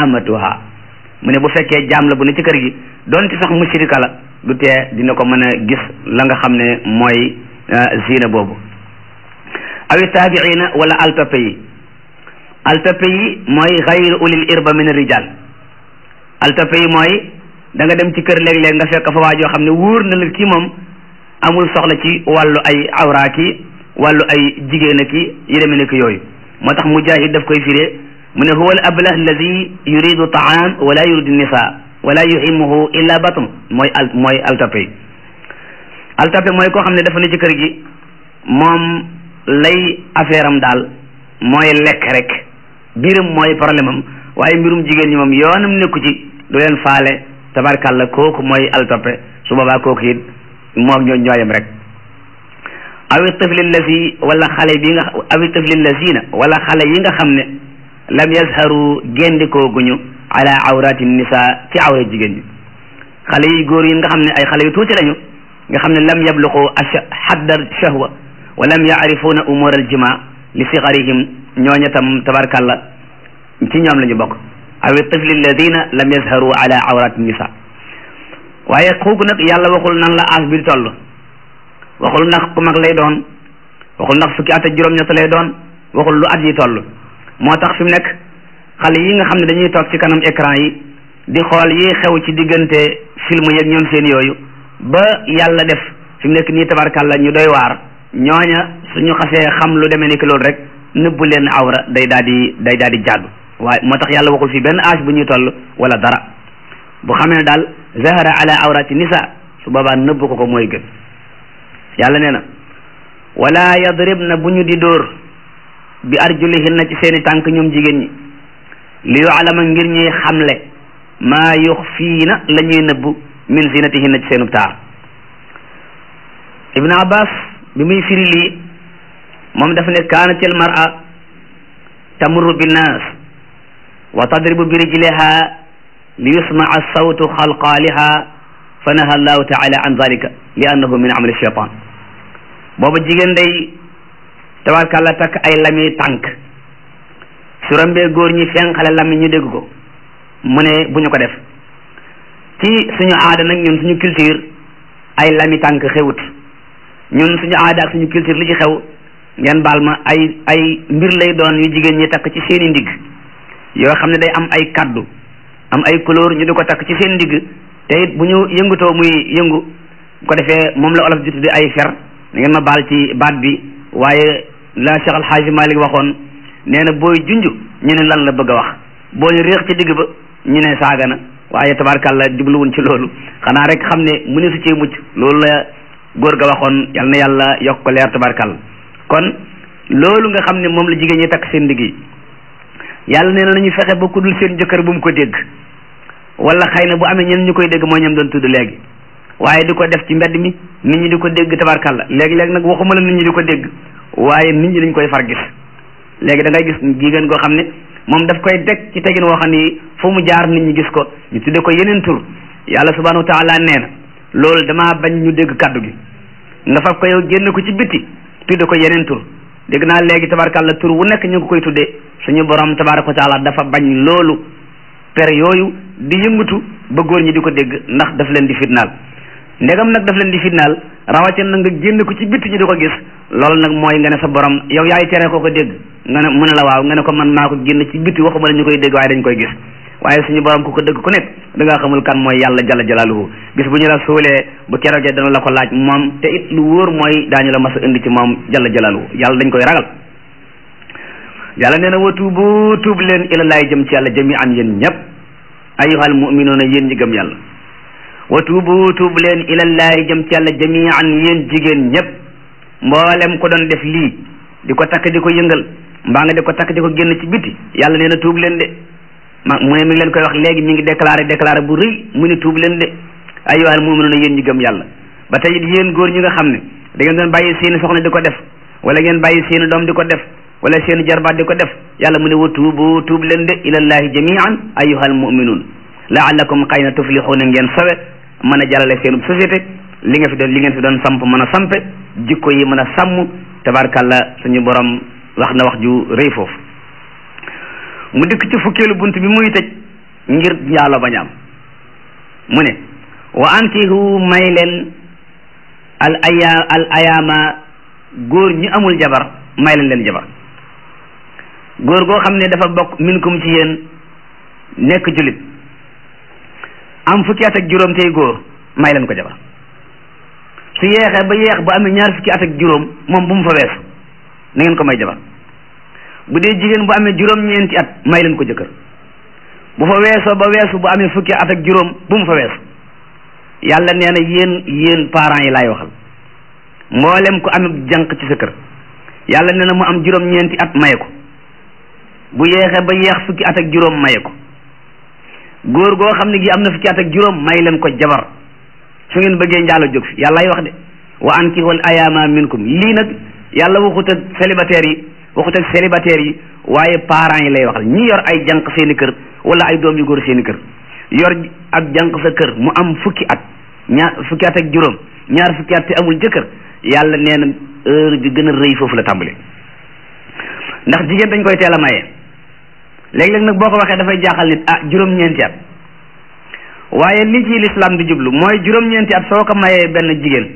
amatuha mu ne bu fekkee jaam la bu ne ci kër gi donte sax mushrika la du tee dina ko mën a gis la nga xam ne mooy zina boobu awi taabiina wala altoppe yi altoppe yi mooy xayru ulil irba min rijal altoppe yi mooy da nga dem ci kër léeg-léeg nga fekk fa waa joo xam ne wóor na la kii moom amul soxla ci wàllu ay awra ki wàllu ay jigéen a ki yi demee ne ki yooyu moo tax mujahid daf koy firee mu ne huwa al ablah alladi yuridu taam wala yuridu nisa wala yuhimuhu illa batn mooy al mooy altape yi altape mooy koo xam ne dafa ne ci kër gi moom lay affaire am daal mooy lekk rek biiram mooy problème am waaye mbirum jigéen ñi moom yoonam nekku ci du leen faale tabarkàlla kooku mooy altape su boobaa kooku it moom ñoo ñooyam rek awi tifli lazi wala xale bi nga awi tifli lazina wala xale yi nga xam ne lam yazharu gendikoo guñu ala awrati nisa ci awra jigéen ñi xale yi góor yi nga xam ne ay xale yu tuuti lañu nga xam ne lam yabluqu xaddar shahwa wa lam yaarifuna umur aljima li sigarihim ñooña tam tabarkàlla ci ñoom la ñu bokk awi tifli alladina lam yazharu ala awrati nisa waaye kooku nag yàlla waxul nan la aas bi di toll waxul ndax ku mag lay doon waxul ndax fukki at ak juróom-ñett lay doon waxul lu at yi toll moo tax fi mu nekk xale yi nga xam ne dañuy toog ci kanam écran yi di xool yi xew ci diggante film yeeg ñoom seen yooyu ba yàlla def fi mu nekk nii tabarkàlla ñu doy waar ñooña suñu xasee xam lu demee ni ki loolu rek nëbbu leen awra day daal di day daal di jàddu waaye moo tax yàlla waxul fii benn âge bu ñuy toll wala dara bu xamee ne daal zahara ala awrati nisa su boobaa nëbb ko ko mooy gën yàlla nee na wala yadribna bu ñu di dóor bi arjulihinna ci seeni tànk ñoom jigéen ñi li yu'lama ngir ñuy xamle maa yuxfiina la ñuy nëbb min zinatihinna ci seenub taar ibn abbas bi muy firi lii moom dafa ne kaanatil mar'a tamurru binnaas wa tadribu bi rijliha li yusmaa sawtu xalqaaliha fa naha allahu taala an zalika li annahu min amali shaytan booba jigéen day tabarkàlla takk ay lami tànk su rambee góor ñi fenqale lami ñu dégg ko mu ne bu ñu ko def ci suñu aada nag ñun suñu culture ay lami tànk xewut ñun suñu aada ak suñu culture li ci xew ngeen baal ma ay ay mbir lay doon yu jigéen ñi takk ci seeni ndigg yoo xam ne day am ay kaddu am ay couleur ñu di ko takk ci seen ndigg te it bu ñu yëngutoo muy yëngu bu ko defee moom la olof di tudde ay fer da ngeen ma baal ci baat bi waaye la Cheikh Al Hadji Malick waxoon nee na booy junj ñu ne lan la bëgg a wax booy réex ci digg ba ñu ne saaga na waaye tabarkàlla jubluwun ci loolu xanaa rek xam ne mu ne su cee mucc loolu la góor ga waxoon yal na yàlla yokk ko leer tabarkàlla kon loolu nga xam ne moom la jigéen ñi takk seen ndigg yi yàlla nee na nañu fexe ba ku dul seen jëkkër bu mu ko dégg wala xëy na bu amee ñenn ñu koy dégg mooy ñam doon tudd léegi waaye di ko def ci mbedd mi nit ñi di ko dégg tabarkàlla léegi-léegi nag waxuma la nit ñi di ko dégg waaye nit ñi dañ koy far gis léegi da ngay gis jigéen goo xam ne moom daf koy teg ci tegin woo xam ni fu mu jaar nit ñi gis ko ñu tudde ko yeneen tur yàlla subhanahu wa taala nee na loolu damaa bañ ñu dégg kaddu gi nga fab ko yow génn ko ci bitti tudde ko yeneen tur dégg naa léegi tabarkàlla tur wu nekk ñu ngi koy tuddee suñu borom tabaraka wa taala dafa bañ loolu per yooyu di yëngatu ba góor ñi di ko dégg ndax daf leen di fitnaal ndegam nag daf leen di fitnaal rawatina na nga génn ko ci bitti ñu di ko gis loolu nag mooy nga ne sa borom yow yaay tere ko ko dégg nga ne mu ne la waaw nga ne ko man maa ko génn ci bitti waxuma la ñu koy dégg waaye dañ koy gis waaye suñu borom ku ko dégg ku nekk da ngaa xamul kan mooy yàlla jalla jalaaluhu bis bu ñu la suulee bu keroogee dana la ko laaj moom te it lu wóor mooy daañu la mas a indi ci moom jalla jalaaluhu yàlla dañ koy ragal yàlla nee na wa tuubu tuub leen ilallaay jëm ci yàlla jami an yéen ñëpp ayyuhal muminuuna yéen ñi gëm yàlla wa tuubu tuub leen ilallaay jëm ci yàlla jami an yéen jigéen ñëpp mboolem ko doon def lii di ko takk di ko yëngal mbaa nga di ko takk di ko génn ci biti yàlla nee na tuub leen de ma mu ne mi ngi leen koy wax léegi mi ngi déclaré déclaré bu rëy mu ne tuub leen de ayyuhal muminuuna yéen ñi gëm yàlla ba tey it yéen góor ñi nga xam ne da ngeen doon bàyyi seeni soxna di ko def wala ngeen bàyyi seeni doom di ko def wala seen jarbaat di ko def yàlla mu ne wa tuubu tuub leen de ilallahi jamian ayyuhal mu'minun la'allakum xëy na tuflixuuna ngeen sawe mën a jàllale seen société li nga fi doon li ngeen fi doon samp mën a sampe jikko yi mën a sàmm tabarkàlla suñu borom wax na wax ju rëy foofu mu dikk ci fukkeelu bunt bi muy tëj ngir njaalo bañ am mu ne wa ankihu may leen al aya al ayaama góor ñi amul jabar may leen leen jabar góor goo xam ne dafa bokk minkum ci yéen nekk julit am fukki at ak juróom tey góor may leen ko jabar su yeexee ba yeex ba amee ñaar fukki at ak juróom moom bu mu fa weesu na ngeen ko may jabar bu dee jigéen bu amee juróom-ñeenti at may leen ko jëkkër bu fa weesoo ba weesu bu amee fukki at ak juróom bu mu fa weesu yàlla nee na yéen yéen parents yi laay waxal mboolem ku amee jànq ci sa kër yàlla nee na mu am juróom-ñeenti at maye ko bu yeexee ba yeex fukki at ak juróom maye ko góor goo xam ne gi am na fukki at ak juróom may leen ko jabar su ngeen bëggee njaalo jóg fi yàllaay wax de wa ankihul ayaama minkum lii nag yàlla waxut ak célibataire yi waxut ak célibataire yi waaye parents yi lay waxal ñi yor ay jànq seeni kër wala ay doom yu góor seeni kër yor ak jànq sa kër mu am fukki at ñaar fukki at ak juróom ñaar fukki at te amul jëkkër yàlla nee na heure bi gën a rëy foofu la tàmbali ndax jigéen dañ koy teel a maye léeg-léeg nag boo ko waxee dafay jaaxal nit ah juróom-ñeenti at waaye li ci lislaam di jublu mooy juróom-ñeenti at soo ko mayee benn jigéen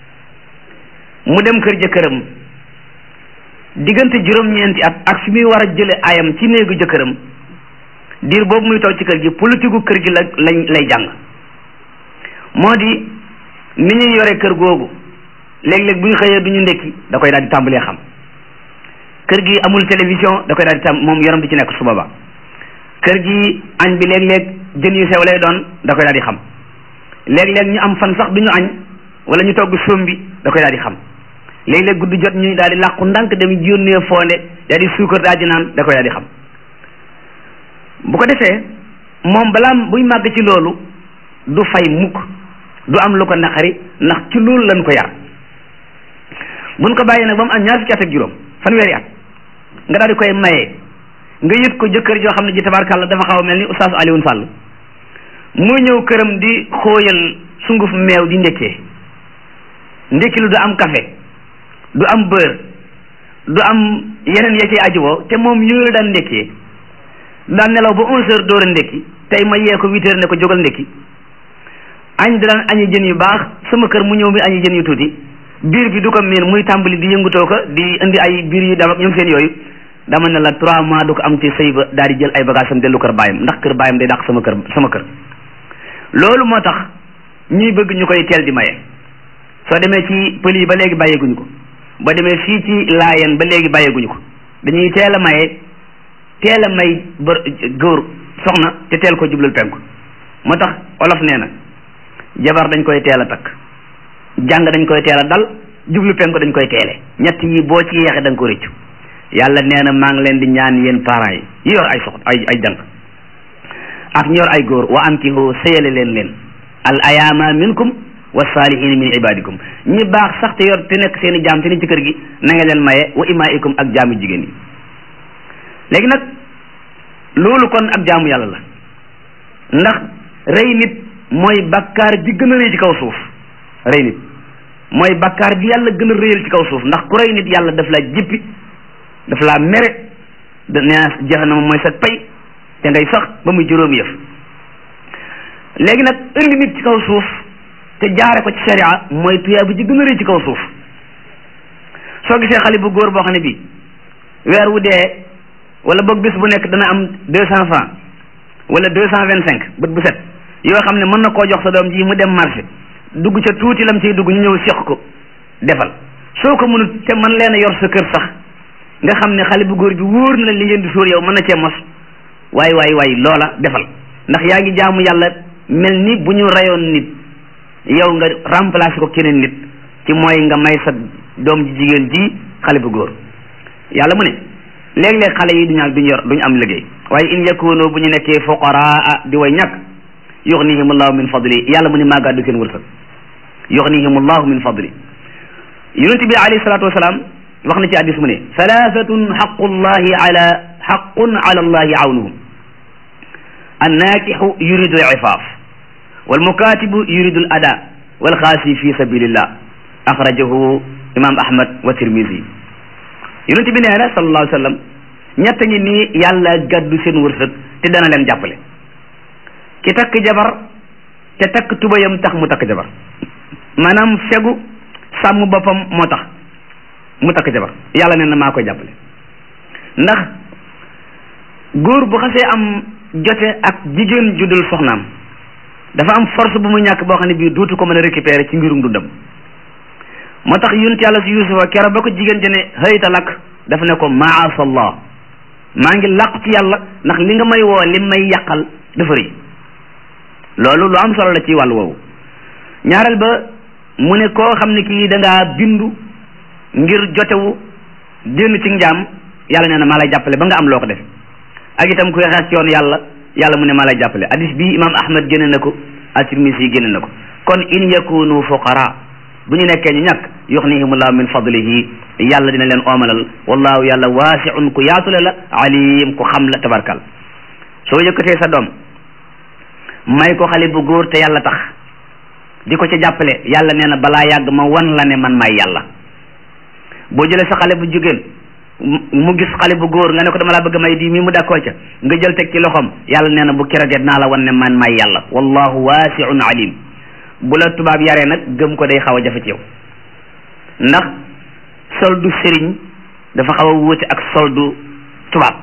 mu dem kër jëkkëram diggante juróom-ñeenti at ak fi muy war a jële ayam ci néegu jëkkëram diir boobu muy toog ci kër gi politique gu kër gi la lañ lay jàng moo di ni ñuy yore kër googu léeg-léeg bu ñu xëyee du ñu ndekki da koy daal di tàmbalee xam kër gi amul télévision da koy daal di tam moom yoram di ci nekk suba ba kër gi añ bi léeg-léeg jën yu sew lay doon da koy daal di xam léeg-léeg ñu am fan sax du ñu añ wala ñu togg soom bi da koy daal di xam léeg-léeg guddi jot ñu daal di làqu ndànk dem yónnee foonde daal di suukar daal di naan da koy daal di xam bu ko defee moom balaa buy màgg ci loolu du fay mukk du am lu ko naqari ndax ci loolu lañ ko yar buñ ko bàyyi nag ba mu am ñaar fukki at ak juróom fanweeri at nga daal di koy maye nga yët ko jëkkër joo xam ne ji tabarkàlla dafa xaw a mel ni oustaz Alioune Sall muy ñëw këram di xóoyal sunguf meew di ndekkee ndekki lu du am café du am beurre du am yeneen ya ci ajuwoo te moom yooyu la daan ndekkee daan nelaw ba onze heures door a ndekki tey ma yee ko huit heures ne ko jógal ndekki añ da daan añi jën yu baax sama kër mu ñëw mi añi jën yu tuuti biir bi du ko miin muy tàmbali di yëngutoo ko di indi ay biir yu dam ak ñoom seen yooyu dama ne la trois mois du ko am ci sëy ba daal di jël ay bagage am dellu kër baayam ndax kër baayam day dàq sama kër sama kër loolu moo tax ñuy bëgg ñu koy teel di maye soo demee ci pël yi ba léegi bàyyeeguñu ko ba demee fii ci laayeen ba léegi bàyyeeguñu ko dañuy teel a maye teel a may bër góor soxna te teel ko jublal penku moo tax olof nee na jabar dañ koy teel a takk jàng dañ koy teel a dal jublu penku dañ koy teele ñett yi boo ci yeexe da nga ko rëccu yàlla nee na maa ngi leen di ñaan yéen parents yi yi yor ay sox ay ay jàng ak ñor ay góor wa ankihu sëyale leen leen al ayaama minkum wa saalihiina min ibadikum ñi baax sax te yor te nekk seen i jaam te ni ci kër gi na nga leen maye wa imaikum ak jaamu jigéen yi léegi nag loolu kon ak jaamu yàlla la ndax rey nit mooy bakkaar bi gën a rëy ci kaw suuf rey nit mooy bakkaar bi yàlla gën a rëyal ci kaw suuf ndax ku rey nit yàlla daf laa jippi daf laa mere da nee na jahannama mooy sa pay te ngay sax ba muy juróomi yëf léegi nag indi nit ci kaw suuf te jaare ko ci sharia mooy tuyaa bu ji gën a rëy ci kaw suuf soo gisee xale bu góor boo xam ne bii weer wu dee wala boog bis bu nekk dana am deux cent francs wala deux cent vingt cinq bët bu set yoo xam ne mën na koo jox sa doom ji mu dem marché dugg ca tuuti lam ciy dugg ñu ñëw seq ko defal soo ko mënut te man leen a yor sa kër sax nga xam ne xale bu góor bi wóor na li ngeen di sóor yow mën na cee mos waay waay waay loola defal ndax yaa ngi jaamu yàlla mel ni bu ñu rayoon nit yow nga remplacer ko keneen nit ci mooy nga may sa doom ji jigéen ji xale bu góor yàlla mu ne léeg-léeg xale yi duñu duñu yor duñu am liggéey waaye in yakunu bu ñu nekkee fuqaraa di way ñàkk yughnihimullahu min fadli yàlla mu ne maa gàddu seen wërsëg yughnihimullahu min fadli yonent bi alayhi salaatu wasalaam wax na ci addis mu ne thalathatun xaqullahi ala xaqun ala allahi awnuhum annakixu yuridu al ifaaf walmukatibu yuridu al ada walxaasi fi sabilillah axrajahu imam ahmad wa tirmisi yonent bi nee na sallallahu alayhi wa sallam ñett ngi nii yàlla gàddu seen wërsëg te dana leen jàppale ki takk jabar te takk tubayam tax mu takk jabar maanaam fegu sàmm boppam moo tax mu takk jabar yàlla nee na maa koy jàppale ndax góor bu xasee am jote ak jigéen ju dul soxnaam dafa am force bu mu ñàkk boo xam ne bii duutu ko mën a récupérer ci mbirum dundam moo tax yonent yàlla si yusufa kero ba ko jigéen jëne hayta lak dafa ne ko maasallah maa ngi làqu ci yàlla ndax li nga may woo li may yàqal dafa rëy loolu lu am solo la ci wàllu woowu ñaareel ba mu ne koo xam ne kii da ngaa bindu ngir jotewu génn ci njaam yàlla nee na maa lay jàppale ba nga am loo ko def ak itam kuy xeex ci yoon yàlla yàlla mu ne maa lay jàppale hadis bi imam ahmad génne na ko at-Tirmisi yi génne na ko kon in yakunu fuqara bu ñu nekkee ñu ñàkk yuxnihimullahu min fadlihi yàlla dina leen oomalal wallahu yàlla waasiun ku yaatule la alim ku xam la tabarkal soo yëkkatee sa doom may ko xale bu góor te yàlla tax di ko ca jàppale yàlla nee na balaa yàgg ma wan la ne man may yàlla boo jëlee sa xale bu jigéen mu gis xale bu góor nga ne ko dama laa bëgg may di mi mu d'accord ca nga jël teg ci loxoom yàlla nee na bu keroogee naa la wan ne man may yàlla wallahu waasiun alim bu la tubaab yaree nag gëm ko day xaw a jafe ci yow ndax soldu sëriñ dafa xaw a wuute ak soldu tubaab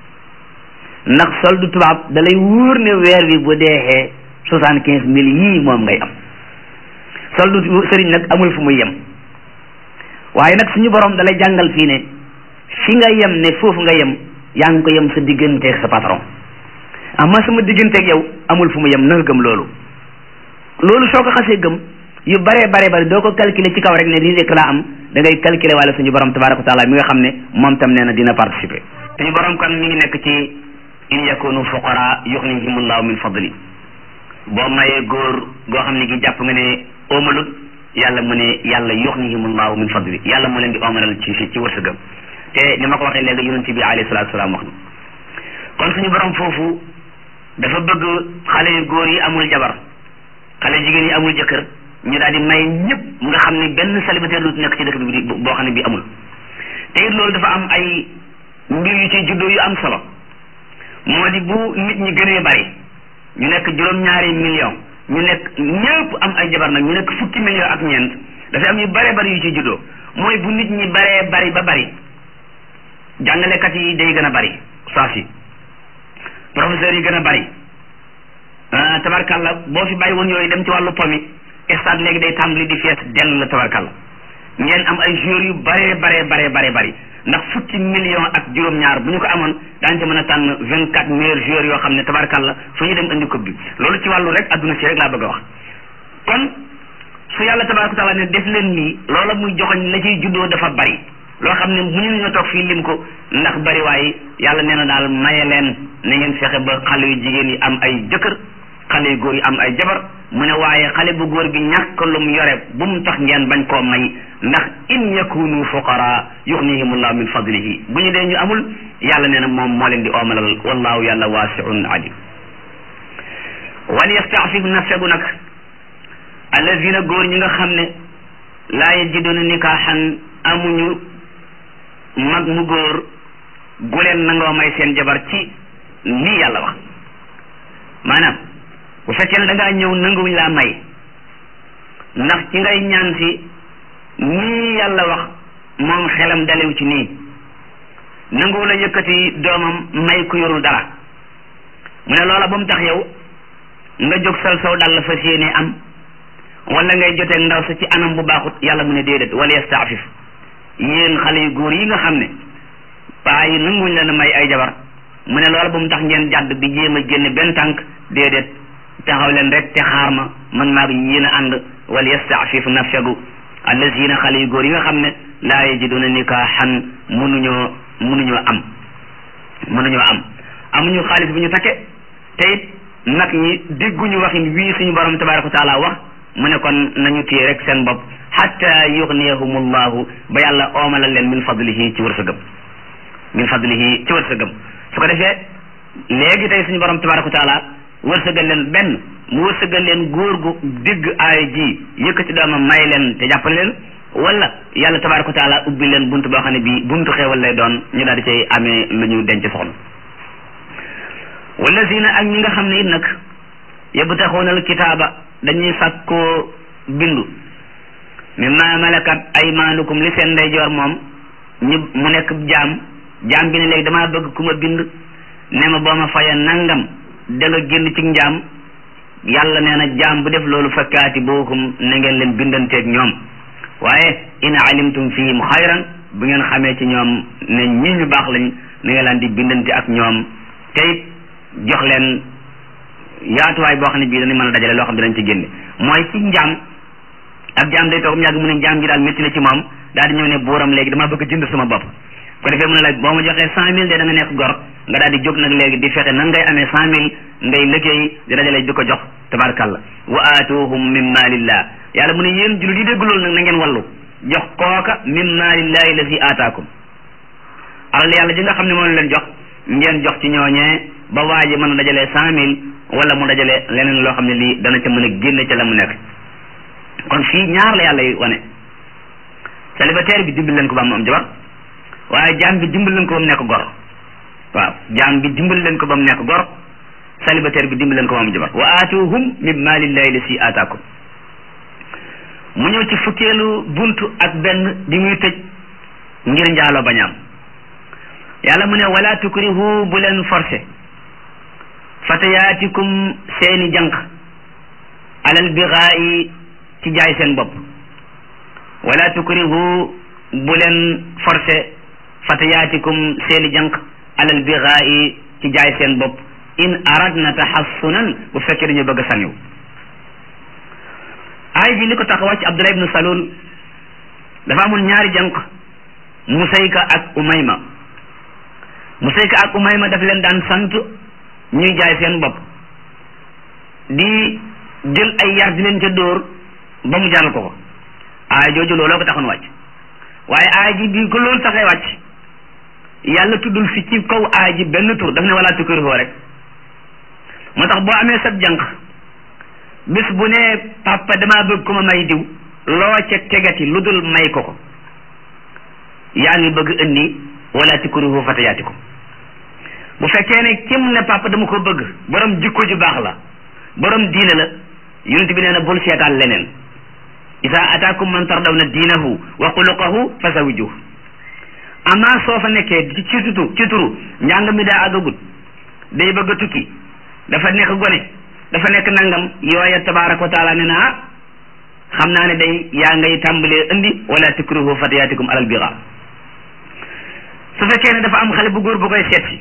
ndax soldu tubaab da lay wóor ne weer wi bu deexee soixante quinze mille yii moom ngay am soldu sëriñ nag amul fu muy yem waaye nag suñu borom da lay jàngal fii ne fi nga yem ne foofu nga yem yaa ngi ko yem sa digganteeg sa patron amma sama digganteeg yow amul fu mu yem na nga gëm loolu loolu soo ko xasee gëm yu bare bare bare doo ko calculer ci kaw rek ne lii rek laa am da ngay calculer wala suñu borom tabaraka wa taala mi nga xam ne moom tam nee na dina participer suñu borom kon mi ngi nekk ci in yakunu fuqara yuxnihimullahu min fadli boo mayee góor goo xam ne gi jàpp nga ne oomalut yàlla mu ne yàlla yuxnihimullahu min fadli yàlla mu leen di oomalal ci ci wërsëgam te ni ma ko waxee léegi yonent bi alayhi salaatu salaam wax na kon suñu borom foofu dafa bëgg xale yu góor yi amul jabar xale jigéen yi amul jëkkër ñu daal di may ñëpp nga xam ne benn célibataire lu nekk ci dëkk bi boo xam ne bi amul te it loolu dafa am ay mbir yu ci juddoo yu am solo moo di bu nit ñi gënee bari ñu nekk juróom-ñaari million ñu nekk ñëpp am ay jabar nag ñu nekk fukki million ak ñeent dafa am yu bare bari yu ci juddoo mooy bu nit ñi baree bari ba bari jàngalekat yi day gën a bari saas yi professeurs yi gën a bari tabarkalla boo fi bàyyi woon yooyu dem ci wàllu pomi stade léegi day tàmbali di fees dell la tabarkalla ngeen am ay joueurs yu bare bare bare bare bari ndax fukki million ak juróom-ñaar bu ñu ko amoon daañu ci mën a tànn vingt quatre meilleurs joueurs yoo xam ne tabarkalla fu ñu dem indi coupe bi loolu ci wàllu rek adduna si rek laa bëgg a wax kon su yàlla tabaraka taala ne def leen lii loola muy joxoñ la ciy juddoo dafa bari loo xam ne mënuñu nga toog fii lim ko ndax bari waaye yàlla nee na daal maye leen na ngeen fexe ba xale yu jigéen yi am ay jëkkër xale yu góor yi am ay jabar mu ne waaye xale bu góor bi ñàkk lu mu yore bu mu tax ngeen bañ koo may ndax in yakunu fuqara yuxnihimullahu min fadlihi bu ñu dee ñu amul yàlla nee na moom moo leen di oomalal wallahu yàlla waasiun alim wal yastaafif na fegu nag allazina góor ñi nga xam ne laa yajiduna nikaaxan amuñu mag mu góor gu leen nangoo may seen jabar ci lii yàlla wax maanaam bu fekkee ne da ngaa ñëw nanguwuñ laa may ndax ci ngay ñaan si nii yàlla wax moom xelam dalew ci nii nanguwu la yëkkati doomam may ku yorul dara mu ne loola ba mu tax yow nga jóg sal saw dal la fas yéene am wala ngay jotee ndaw sa ci anam bu baaxut yàlla mu ne déedéet wala yastaafif yéen xale yu góor yi nga xam ne paa yi nanguwuñ leen may ay jabar mu ne loola ba mu tax ngeen jàdd di jéem a génne benn tànk déedéet taxaw leen rek te xaar ma man maa ngi yéen a ànd wal yastaafif na fegu allazina xale yu góor yi nga xam ne laa yajiduna nikaaxan mënuñoo mënuñoo am mënuñoo am amuñu xaalis bu ñu takke te it nag ñi dégguñu waxin wii suñu borom tabaraka wa taala wax mu ne kon nañu téye rek seen bopp xatta yugniyahumullahu ba yàlla oomalal leen min fadlihi ci wërsëgam min fadlihi ci wërsëgam su ko defee léegi tey suñu borom tabaraka wa taala wërsëgal leen benn mu wërsëgal leen góor gu digg aaya ji yëkkati doomam may leen te jàppale leen wala yàlla tabaraka wa taala ubbi leen buntu boo xam ne bii buntu xeewal lay doon ñu daal di cay amee lu ñu denc soxna wallazina ak ñi nga xam ne it nag yabtaxuunal kitaaba dañuy sàkkoo bindu mimma malakat aymaanukum li seen ndeyjoor moom ñu mu nekk jaam jaam bi ne léegi damaa bëgg ku ma bind ne ma boo ma faya nangam da nga génn ci njaam yàlla nee na jaam bu def loolu fa kaatibuhum na ngeen leen bindanteeg ñoom waaye in alimtum fihim xayran bu ngeen xamee ci ñoom ne ñi ñu baax lañ na ngeen laan di bindante ak ñoom tey jox leen yaatuwaay boo xam ne bii dañuy mën a dajale loo xam ne dañ ci génne mooy ci njaam ab jaam day toog mu yàgg mu ne njaam ji daal métti na ci moom daal di ñëw ne buuram léegi damaa bëgg jënd sama bopp ko defee mu ne la boo ma joxee cent mille de da nga nekk gor nga daal di jóg nag léegi di fexe nan ngay amee cent mille ngay liggéey di dajale di ko jox tabarkalla wa aatuhum min maalillah yàlla mu ne yéen jullit yi dégg loolu nag na ngeen wallu jox kooka min maalillahi lazi aataakum alal yàlla ji nga xam ne moom leen jox ngeen jox ci ñooñee ba waa ji mën a dajalee cent mille wala mu dajale leneen loo xam ne lii dana ca mën a génne ca la mu nekk kon fii ñaar la yàlla yi wane célibataire bi dimbal leen ko ba mu am jabar waaye jaam bi dimbal leen ko ba mu nekk gor waaw jaam bi dimbal leen ko ba mu nekk gor célibataire bi dimbal leen ko ba mu am jabar wa aatuhum min maalillahi lasi aataakum mu ñëw ci fukkeelu buntu ak benn di muy tëj ngir njaaloo bañaam yàlla mu ne wala tukrihu bu leen forcé fatayaatikum seeni jànq alal bigaayi ci jaay seen bopp wala tukrihu bu leen forcé fatayaatikum seeni jànq alal bigaayi ci jaay seen bopp in aradna taxassunan bu fekkee dañu bëgg a saniw ay ji li ko tax wàcc Abdullah ibnu Salul dafa amoon ñaari jànq Musayka ak Umayma Musayka ak Umayma daf leen daan sant ñuy jaay seen bopp di jël ay yar di leen ca dóor ba mu jàll ko ko aay jooju looloo ko taxoon wàcc waaye aay ji bi ko loolu taxee wàcc yàlla tuddul fi ci kaw aay ji benn tur daf ne wala tukkirihoo rek moo tax boo amee sab jànq bis bu ne papa damaa bëgg ko ma may diw loo ca tegati lu dul may ko ko yaa ngi bëgg indi wala tukkirihoo fatayaatikum bu fekkee ne kim ne papa dama ko bëgg borom jikko ju baax la borom diine la yonent bi nee na bul seetaan leneen isa ataakum man tardawna diinahu wa xuluqahu fa zawijuh amaa soo fa nekkee ci ci tutu ci turu njàng mi daa àggagut day bëgg a tukki dafa nekk gone dafa nekk nangam yooya tabaraka wa taala ne na ah xam naa ne day yaa ngay tàmbalee indi wala tukrihu fatayaatikum alal bira su fekkee ne dafa am xale bu góor bu koy seet si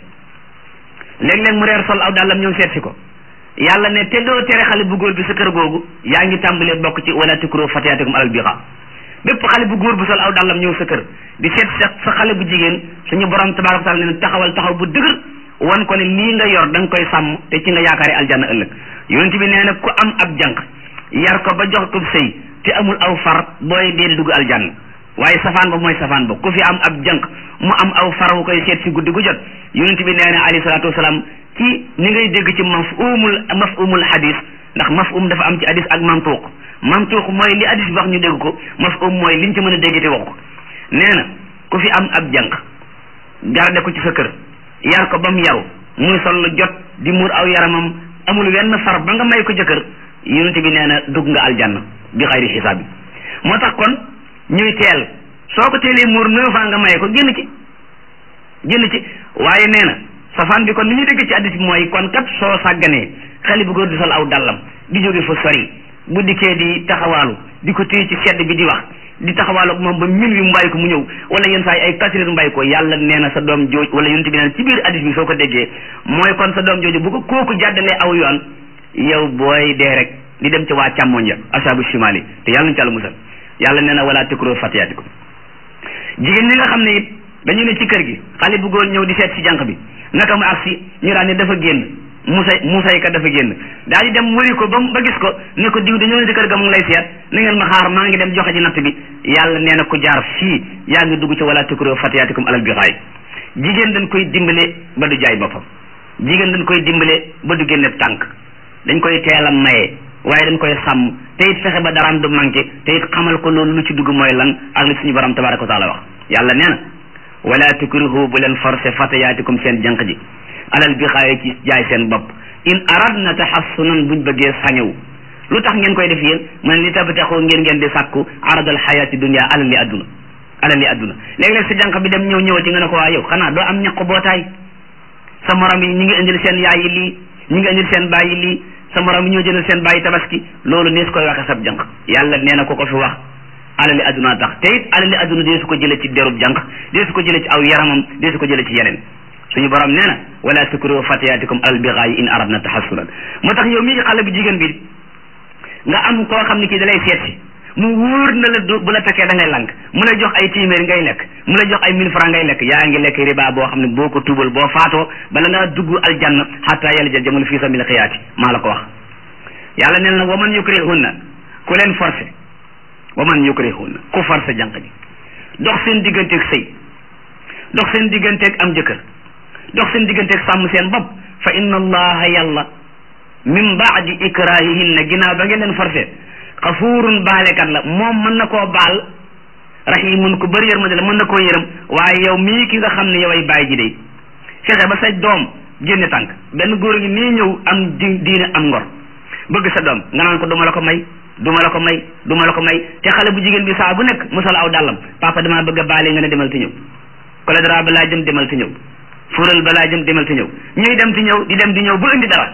léeg-léeg mu reer sol aw dàllam ñëw seet si ko yàlla ne te doo tere xale bu góor bi sa kër googu yaa ngi tàmbalee bokk ci wala tukrihu fatayaatikum alal bira bépp xale bu góor bu sol aw dàllam ñëw sa kër di seet sa sa xale bu jigéen suñu borom tabaraka wa taala ne taxawal taxaw bu dëgër wan ko ne lii nga yor da nga koy sàmm te ci nga yaakaari aljanna ëllëg yonent bi nee na ku am ab jànq yar ko ba jox ko sëy te amul aw far booy dee dugg aljanna waaye safaan ba mooy safaan ba ku fi am ab jànq mu am aw far wu koy seet si guddi gu jot yonent bi nee na alayhi salaatu wasalaam ci ni ngay dégg ci mafhumul mafhumul hadis ndax mafhum dafa am ci hadis ak mantuuq mantuuq mooy li hadis bi wax ñu dégg ko mafhum mooy liñ ci mën a dégg te wax ko nee na ku fi am ab jànq garde ko ci sa kër yar ko ba mu yaru muy sol lu jot di muur aw yaramam amul wenn far ba nga may ko jëkkër yonent bi nee na dugg nga aljanna bi xayri xisaab bi moo tax kon ñuy teel soo ko teelee muur neuf ans nga may ko génn ci génn ci waaye nee na safaan bi kon ni ñu dégg ci addis bi mooy kon kat soo sàgganee xale bu góor di sol aw dallam di jóge fa sori bu dikkee di taxawaalu di ko téye ci sedd bi di wax di taxawaalu ak moom ba min wi mu bàyyi ko mu ñëw wala yenn saa yi ay quatre heures mu bàyyi ko yàlla nee na sa doom jooj wala yonent bi nee na ci biir addis bi soo ko déggee mooy kon sa doom jooju bu ko kooku jàddalee aw yoon yow booy dee rek di dem ci waa càmmoñ ya asaabu shimali te yàlla nañu ci àlla musal yàlla nee na wala tukro fatiyaatikum jigéen ñi nga xam ne it dañu ne ci kër gi xale bu góor ñëw di seet si jànq bi naka mu agsi ñu daan ne dafa génn musay musay ka dafa génn daal di dem wëri ko ba ba gis ko ne ko diw dañoo ne ci kër ga mu ngi lay seet na ngeen ma xaar maa ngi dem joxe ji natt bi yàlla nee na ko jaar fii yaa ngi dugg ci wala tukro fatiyaatikum alal bixaay jigéen dañ koy dimbale ba du jaay boppam jigéen dañ koy dimbale ba du génne tànk dañ koy teel a maye waaye dañ koy sàmm te it fexe ba daraam du manqué te it xamal ko loolu lu ci dugg mooy lan ak li suñu borom tabaraka wa taala wax yàlla nee na wala tukrihu bu leen forcé fatayaatikum seen jànq ji alal bi xaaye ci jaay seen bopp in aradna tahassunan buñ bëggee sañew lu tax ngeen koy def yéen mu ne li tabtaxoo ngeen ngeen di sàkku aradal xayaati dunia alal li adduna alal li adduna léeg-léeg sa jànq bi dem ñëw ñëwati nga ne ko waa yow xanaa doo am ñaq bootaay sa morom yi ñi ngi indil seen yaay yi lii ñi ngi indil seen baay yi lii sa morom yi ñoo jëndal seen baay tabaski loolu nees koy waxe sab jànq yàlla nee na ko ko fi wax alali adduna tax te it alali adduna dee su ko jële ci derub jànq dee su ko jële ci aw yaramam dee su ko jële ci yeneen suñu borom nee na wala tukrihu fatiyatikum alal bigaayi in aradna tahassunan moo tax yow mii xale bu jigéen bi nga am koo xam ne kii da lay seet si mu wóor na la bu la fekkee da ngay lank mu lay jox ay téeméer ngay lekk mu lay jox ay mille francs ngay lekk yaa ngi lekk riba boo xam ne boo ko tuubal boo faatoo bala ngaa dugg aljanna xatta yàlla jël jamono fii sabil xiyaati maa la ko wax yàlla neen na waman yukrihunna ku leen forcé waman yukrihunna ku forcé jànq ji dox seen digganteeg sëy dox seen digganteeg am jëkkër dox seen digganteeg sàmm seen bopp fa inna allaha yàlla min baadi ikrahihinna ginnaaw ba ngeen leen forcé xafuurun baalekat la moom mën na koo baal rahimun ku bëri yërmande la mën na koo yërëm waaye yow mii ki nga xam ne yow ay bàyyi ji day fexe ba sa doom génne tànk benn góor gi nii ñëw am di diine am ngor bëgg sa doom nga naan ko duma la ko may duma la ko may duma la ko may te xale bu jigéen bi saa bu nekk musal aw dàllam papa damaa bëgg a baale nga ne demal te ñëw kole dara balaa jëm demal te ñëw fuural balaa jëm demal te ñëw ñuy dem ti ñëw di dem di ñëw bu indi dara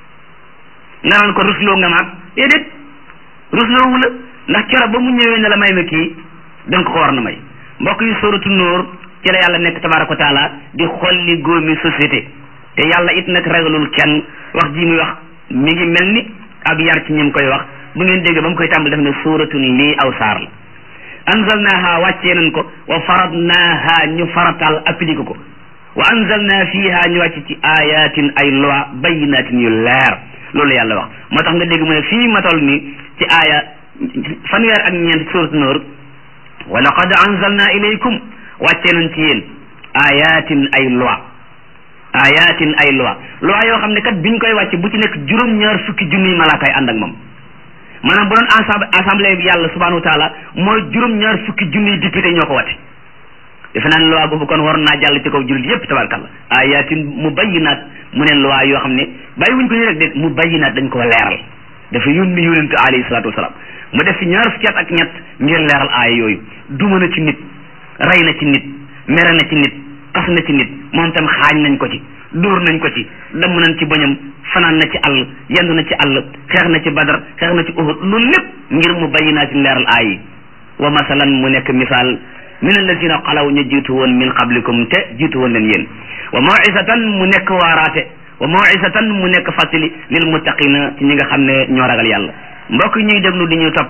nga naan ko rusloo nga maag déedéet rusloo wu la ndax keroog ba mu ñëwee ne la may ma kii danga ko war na may mbokk yi sóoratu nóor ci la yàlla nekk tabaraka wa taala di xolli góomi société te yàlla it nag ragalul kenn wax ji muy wax mi ngi mel ni ab yar ci ñim koy wax bu ngeen dégg ba mu koy tàmbali def ne sóoratun lii aw saar la anzalnaha wàccee nañ ko wa faradnaha ñu faratal appliqué ko wa anzalna fiha ñu wàcc ci ayatin ay loi bayinatin yu leer loolu yàlla wax moo tax nga dégg mu ne fii ma toll nii ci aaya fanweer ak ñeent suuratu Nuur wa laqad anzalna ilaykum wàccee nañ ci yéen ayatin ay loi ayatin ay loi loi yoo xam ne kat biñ koy wàcce bu ci nekk juróom-ñaar fukki junniy malaakay ànd ak moom maanaam bu doon ensemble assemblée bi yàlla subhanahu wa taala mooy juróom-ñaar fukki junniy député ñoo ko wate defe naa ne loi boobu kon war naa jàll ci kaw jullit yépp tabarkalla ayatin mu bayyinaat mu ne loi yoo xam ne bàyyi wuñ ko ñu rek de mu bayyinaat dañ ko leeral dafa yónni yónent alayhi salaatu wasalaam mu def fi ñaar fukki at ak ñett ngir leeral aaya yooyu duma na ci nit rey na ci nit mere na ci nit xas na ci nit moom tam xaañ nañ ko ci dóor nañ ko ci damm nañ ci bañam fanaan na ci àll yendu na ci àll xeex na ci badar xeex na ci uhud loolu lépp ngir mu bayyinaat ci leeral aaya yi wa masalan mu nekk misaal min allazina xalaw ñu jiitu woon min qablikum te jiitu woon leen yéen wa mawisatan mu nekk waaraate wa mawisatan mu nekk fàttali lil muttaqina ci ñi nga xam ne ñoo ragal yàlla mbokk ñuy déglu di ñu topp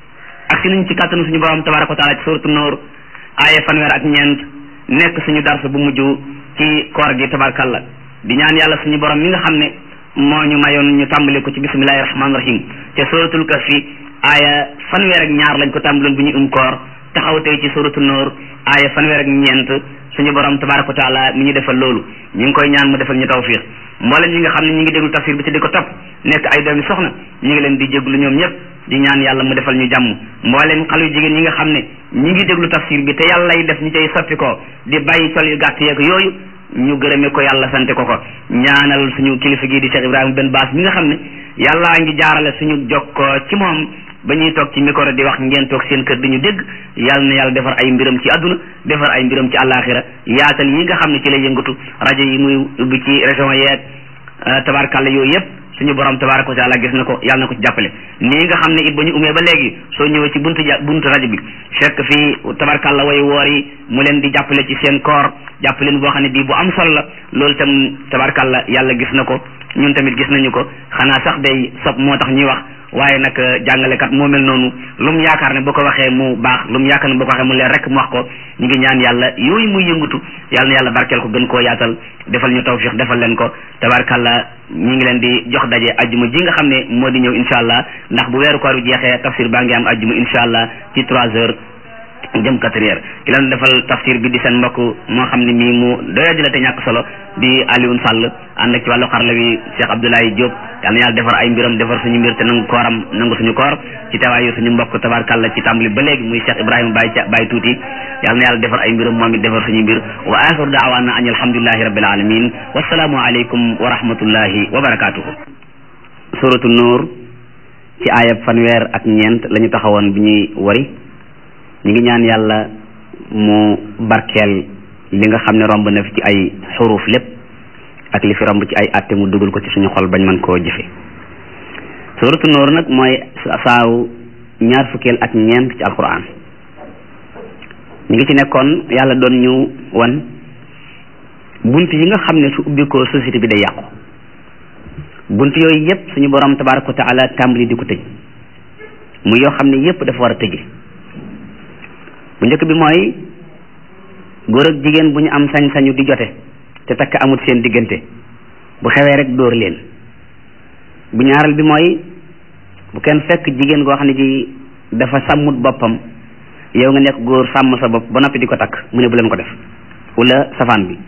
ak si nañ ci kàttanu suñu borom tabaraka wa taala ci suratu noor aaya fanweer ak ñeent nekk suñu dars bu mujj ci koor gi tabarakalla di ñaan yàlla suñu borom mi nga xam ne moo ñu mayoon ñu tàmbali ko ci bismillahi rahmaani rahim te suratul kahfi aaya fanweer ak ñaar lañ ko tàmbaloon bu ñu um koor taxaw tey ci suratu noor aaya fanweer ak ñeent suñu borom tabaraka wa taala mi ñu defal loolu ñu ngi koy ñaan mu defal ñu tawfiq mboolem ñi nga xam ne ñi ngi déglu tafsir bi te di ko topp nekk ay doomi soxna ñi ngi leen di jéglu ñoom ñëpp di ñaan yàlla mu defal ñu jàmm mboolem xale yu jigéen ñi nga xam ne ñi ngi déglu tafsir bi te yàlla lay def ñu cay soppi ko di bàyyi col yu gàtt yeeg yooyu ñu gërëme ko yàlla sante ko ko ñaanal suñu kilifa gii di Cheikh Ibrahima Ben Baas mi nga xam ne yàllaa ngi jaarale suñu jokkoo ci moom ba ñuy toog ci micro di wax ngeen toog seen kër di ñu dégg yàlla na yàlla defar ay mbiram ci àdduna defar ay mbiram ci àllaaxira yaatal yi nga xam ne ci lay yëngatu rajo yi muy ubbi ci région yeeg tabarkàlla yooyu yëpp suñu borom tabaraka wa taala gis na ko yàlla na ko ci jàppale nii nga xam ne it ba ñu umee ba léegi soo ñëwee ci buntu ja buntu rajo bi fekk fii tabarkàlla way woor yi mu leen di jàppale ci seen koor jàppaleen boo xam ne bii bu am solo la loolu tam tabarkàlla yàlla gis na ko ñun tamit gis nañu ko xanaa sax day sob moo tax ñuy wax waaye nag jàngalekat moo mel noonu lu mu yaakaar ne boo ko waxee mu baax lu mu yaakaar ne boo ko waxee mu leer rek mu wax ko ñu ngi ñaan yàlla yooyu muy yëngatu yàlla na yàlla barkeel ko gën koo yaatal defal ñu tawfiq defal leen ko tabarkalla ñi ngi leen di jox daje ajjuma ji nga xam ne moo di ñëw incha allah ndax bu weeru koor jeexee tafsir baa ngi am ajjuma incha allah ci trois heures jëm quatre heures ki leen defal tafsir bi di seen mbokk moo xam ne mii mu doyadi la te ñàkk solo di Alioune Sall ànd ak ci wàllu xarala wi Cheikh Abdoulaye Diop yal na yàlla defar ay mbiram defar suñu mbir te nangu kooram nangu suñu koor ci teewaayu suñu mbokk tabarkàlla ci tàmbali ba léegi muy Cheikh Ibrahima Baye ca Baye tuuti yal na yàlla defar ay mbiram moom it defar suñu mbir wa axiru daawaana an alhamdulillahi rabbil alamin wasalaamu aleykum wa rahmatullahi wa barakatuhu suratu nuur ci aayab fanweer ak ñeent la ñu taxawoon bi ñuy wari ñu ngi ñaan yàlla mu barkeel li nga xam ne romb na fi ci ay xuruf lépp ak li fi romb ci ay atte mu dugal ko ci suñu xol bañ mën koo jëfe suratu nuur nag mooy saaw ñaar fukkeel ak ñeent ci alquran ñu ngi ci nekkoon yàlla doon ñu wan bunt yi nga xam ne su ubbi ko société bi day yàqu bunt yooyu yépp suñu borom tabaraka wa taala tàmbali di ko tëj muy yoo xam ne yépp dafa war a tëje bu njëkk bi mooy góor ak jigéen bu ñu am sañ-sañu di jote te takk amut seen diggante bu xewee rek dóor leen bu ñaaral bi mooy bu kenn fekk jigéen goo xam ne ji dafa sàmmut boppam yow nga nekk góor sàmm sa bopp ba noppi di ko takk mu ne bu leen ko def wala safaan bi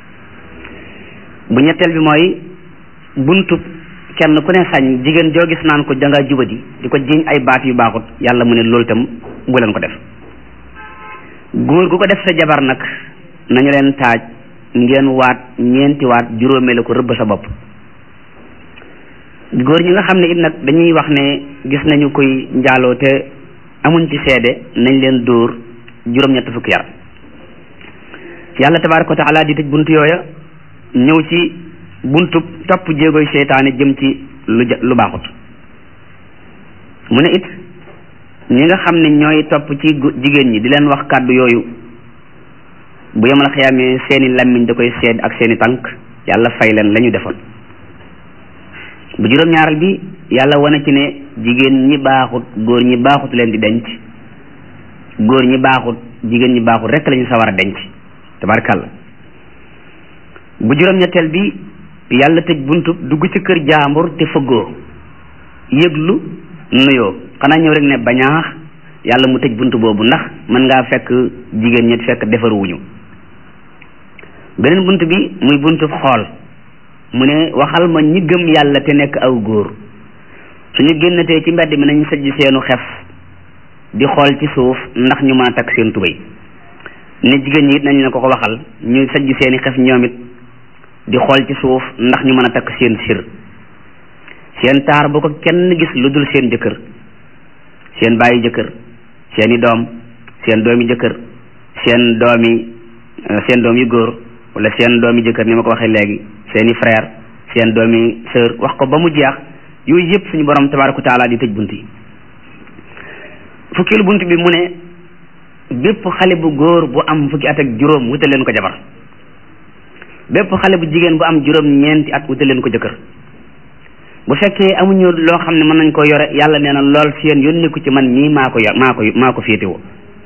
bu ñetteel bi mooy buntu kenn ku ne sañ jigéen joo gis naan ko dangaa jubadi di ko jiñ ay baat yu baaxut yàlla mu ne loolu itam bu leen ko def góor gu ko def sa jabar nag nañu leen taaj ngeen waat ñeenti waat juróomee la ko rëbb sa bopp góor ñi nga xam ne it nag dañuy wax ne gis nañu koy njaaloo te amuñ ci seede nañ leen dóor juróom-ñett fukki yar yàlla tabaaraka wa taala di tëj buntu yooya ñëw ci buntu topp jéegoy seytaane jëm ci lu lu baaxut mu ne it ñi nga xam ne ñooy topp ci jigéen ñi di leen wax kàddu yooyu bu yemal xiyaamee seeni lammiñ da koy seed ak seeni tànk yàlla fay leen la ñu defoon bu juróom-ñaaral bi yàlla wane ci ne jigéen ñi baaxut góor ñi baaxut leen di denc góor ñi baaxut jigéen ñi baaxut rekk la ñu sawar a denc tabarkàlla bu juróom-ñetteel bi yàlla tëj buntu dugg ci kër jaambur te fëggoo yëglu nuyoo xanaa ñëw rek ne bañaax yàlla mu tëj buntu boobu ndax mën ngaa fekk jigéen ñi fekk defaruwuñu beneen bunt bi muy buntu xool mu ne waxal ma ñi gëm yàlla te nekk aw góor suñu génnatee ci mbedd mi nañ sajj seenu xef di xool ci suuf ndax ñu mën a takk seen tubéy ne jigéen ñi it nañ la ko ko waxal ñu sajj seeni xef ñoom it di xool ci suuf ndax ñu mën a takk seen sir seen taar bu ko kenn gis lu dul seen jëkkër seen bàyyi jëkkër seeni doom seen doomi jëkkër seen doomi seen doom yu góor wala seen doomi jëkkër ni ma ko waxee léegi seeni frère seen doomi sœur wax ko ba mu jeex yooyu yëpp suñu borom tabaraka taala di tëj bunt yi fukkilu bunt bi mu ne bépp xale bu góor bu am fukki at ak juróom wutal leen ko jabar bépp xale bu jigéen bu am juróom ñeenti at wutal leen ko jëkkër bu fekkee amuñu loo xam ne mën nañ ko yore yàlla nee na lool seen yónni ko ci man mii maa ko yor maa ko maa ko féetewoo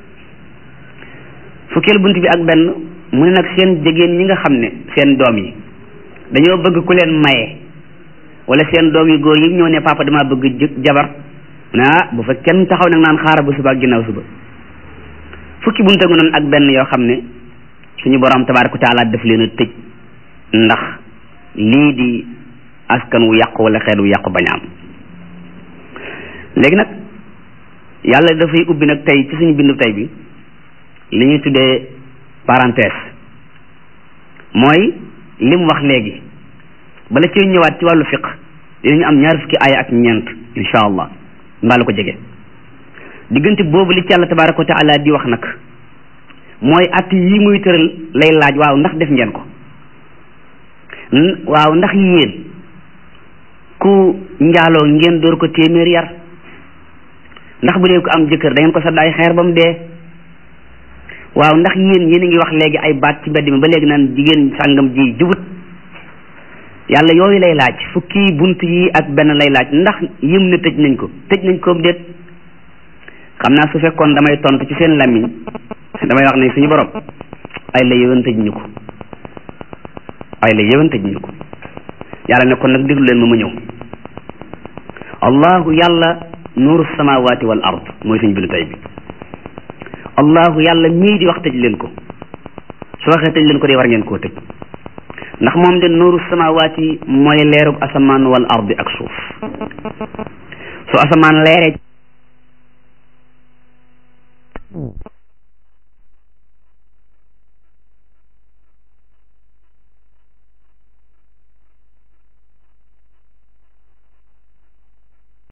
fukkeel bunt bi ak benn mu ne nag seen jigéen ñi nga xam ne seen doom yi dañoo bëgg ku leen maye wala seen doom yu góor yi ñëw ne papa dama bëgg jabar mu ne ah bu fa kenn taxaw nag naan xaaral ba suba ak ginnaaw suba fukki bunte ngu noonu ak benn yoo xam ne suñu borom tabaaraka wa taala daf leen a tëj ndax lii di askan wu yàqu wala xeet wu yàqu bañ am léegi nag yàlla dafay ubbi nag tey ci suñu bindu tey bi li ñuy tuddee parenthèse mooy li mu wax léegi bala ci ñëwaat ci wàllu fiq dinañu am ñaar fukki aaya ak ñeent insha allah mbaa la ko jege diggante boobu li ci yàlla tabaraka wa taala di wax nag mooy at yi muy tëral lay laaj waaw ndax def ngeen ko waaw ndax yéen ku njaaloo ngeen door ko téeméer yar ndax bu dee ko am jëkkër da ngeen ko sadd ay xeer ba mu dee waaw ndax yéen yéen a ngi wax léegi ay baat ci mbedd mi ba léegi naan jigéen sàngam ji jubut yàlla yooyu lay laaj fukki bunt yi ak benn lay laaj ndax yëm ne tëj nañ ko tëj nañ ko déet xam naa su fekkoon damay tontu ci seen làmmiñ damay wax ne suñu borom ay la yëwan tëj ñu ko ay la yëwan tëj ñu ko yàlla ne kon nag déglu leen ma ma ñëw allahu yàlla nuuru samawati wal ard mooy suñu bindu tey bi allahu yàlla mii di wax tëj leen ko su waxee tëj leen ko de war ngeen koo tëj ndax moom de nuuru samawaati mooy leerug asamaan wal ardi ak suuf su asamaan leeree